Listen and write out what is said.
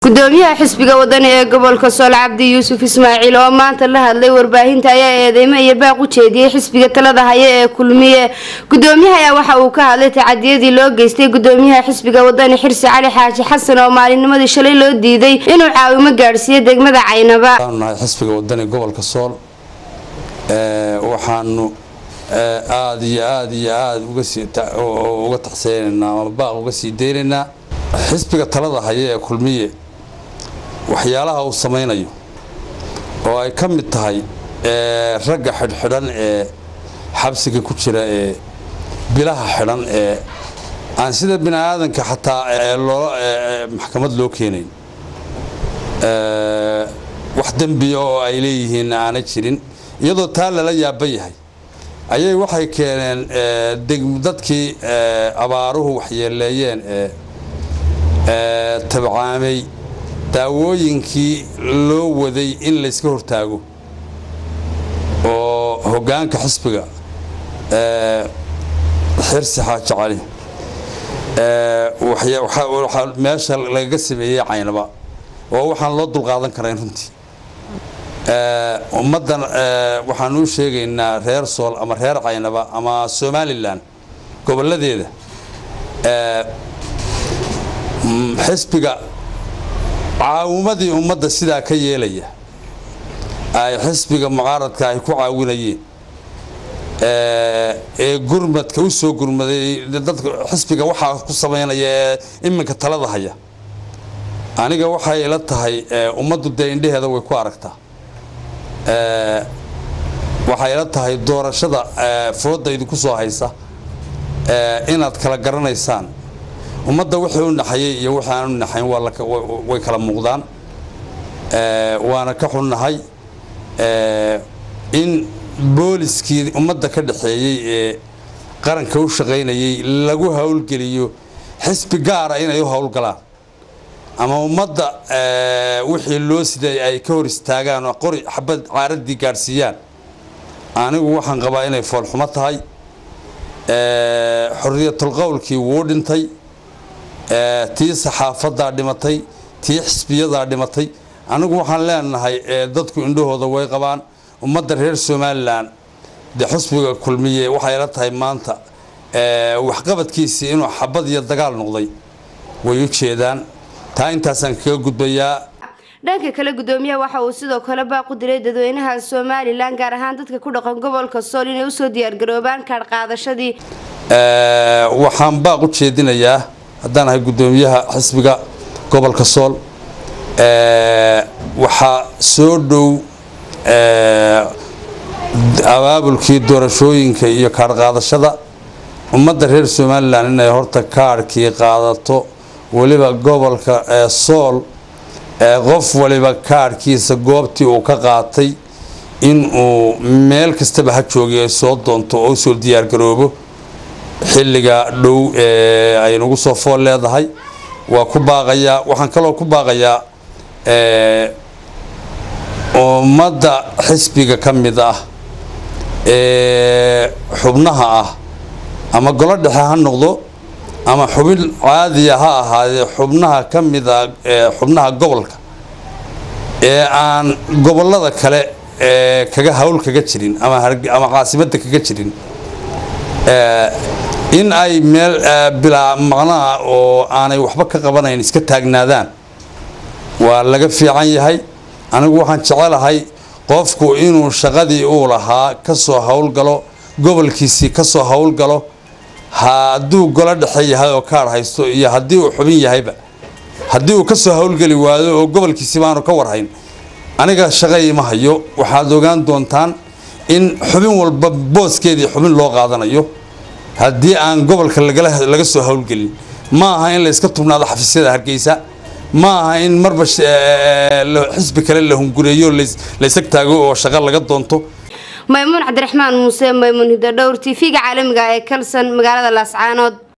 gudoomiyaha xisbiga wadani ee gobolka sool cabdi yuusuf ismaaciil oo maanta la hadlay warbaahinta ayaa eedeymo iyo baaq u jeediyey xisbiga talada haya ee kulmiye gudoomiyaha ayaa waxa uu ka hadlay tacadiyadii loo geystay gudoomiyaha xisbiga wadani xirsi cali xaaji xasan oo maalinimadii shalay loo diiday inuu caawimo gaadhsiiyo degmada caynaba nahay xisbiga wadani gobolka sool waxaanu aada iyo aada iyo aada uga taxseenaynaa ama baaq uga sii deynaynaa xisbiga talada haya ee kulmiye waxyaalaha uu samaynayo oo ay ka mid tahay ragga xidhxidhan ee xabsiga ku jira ee bilaha xidhan ee aan sida bini aadanka xataa loola maxkamad loo keenayn wax dembiya oo ay leeyihiin aanay jirin iyadoo taa lala yaaban yahay ayay waxay keeneen dadkii abaaruhu waxyeeleeyeen ee tabcaamay daawooyinkii loo waday in layska hortaago oo hoggaanka xisbiga xirsi xaaji cali meesha lagaga sameeyey caynaba oo waxaan loo dulqaadan karayn runtii ummaddan waxaan u sheegaynaa reer sool ama reer caynaba ama somalilan gobolladeeda xisbiga caawumadii ummadda sidaa ka yeelaya ay xisbiga mucaaradka ay ku caawinayeen ee gurmadka u soo gurmaday dadka xisbiga waxaa ku samaynaya ee iminka talada haya aniga waxay ila tahay ummaddu dee indheheeda way ku aragtaa waxay ila tahay doorashada fooda idinku soo haysa inaad kala garanaysaan ummadda wixii u naxayay iyo wixii aan u naxayn way kala muuqdaan waana ka xunnahay in booliskii ummadda ka dhaxeeyey ee qaranka u shaqaynayay lagu howlgeliyo xisbi gaara inay u howlgalaan ama ummadda wixii loo siday ay ka hor istaagaan oo qori xabad caaradii gaadhsiiyaan anigu waxaan qabaa inay foolxumo tahay xorriyatul qowlkii wuu dhintay tii saxaafadaa dhimatay tii xisbiyadaa dhimatay anigu waxaan leenahay dadku indhahooda way qabaan ummadda reer somalilan de xusbiga kulmiye waxay la tahay maanta waxqabadkiisii inuu xabad iyo dagaal noqday way u jeedaan taa intaasaan kaga gudbayaa dhanka kale gudoomiyaha waxa uu sidoo kale baaq u diray dadweynaha somalilan gaar ahaan dadka ku dhaqan gobolka sool inay usoo diyaargaroobaan kaadh qaadashadii waxaan baaq u jeedinayaa haddaan ahay gudoomiyaha xisbiga gobolka sool waxaa soo dhow abaabulkii doorashooyinka iyo kaadh qaadashada ummadda reer somalilan inay horta kaadhkii qaadato weliba gobolka sool qof waliba kaadhkiisa goobtii uu ka qaatay inuu meel kastaba ha joogay ay soo doonto oo usoo diyaargaroobo xilliga dhow ee ay nagu soo fool leedahay waa ku baaqayaa waxaan kaloo ku baaqayaa ummadda xisbiga ka mid ah ee xubnaha ah ama golo dhexe ha noqdo ama xubin caadiya ha ahaadee xubnaha ka mid a xubnaha gobolka ee aan gobollada kale kaga hawl kaga jirin ama caasimadda kaga jirin in ay meel bilaa maqnaha oo aanay waxba ka qabanayn iska taagnaadaan waa laga fiican yahay anigu waxaan jecelahay qofku inuu shaqadii uu lahaa ka soo howlgalo gobolkiisii ka soo howlgalo hadduu golo dhexe yahay oo kaadh haysto iyo haddii uu xubin yahayba haddii uu ka soo howlgeli waayo oo gobolkiisi baanu ka warhayn aniga shaqay ima hayo waxaad ogaan doontaan in xubin walba booskeedii xubin loo qaadanayo haddii aan gobolka laga soo howlgelin ma aha in layska tubnaado xafiisyada hargeysa ma aha in marba xisbi kale la hungureeyo laysag taago oo shaqo laga doonto maymuun cabdiraxmaan muuse maymuun hidodhowr t v-ga caalamiga ee kalson magaalada laascaanood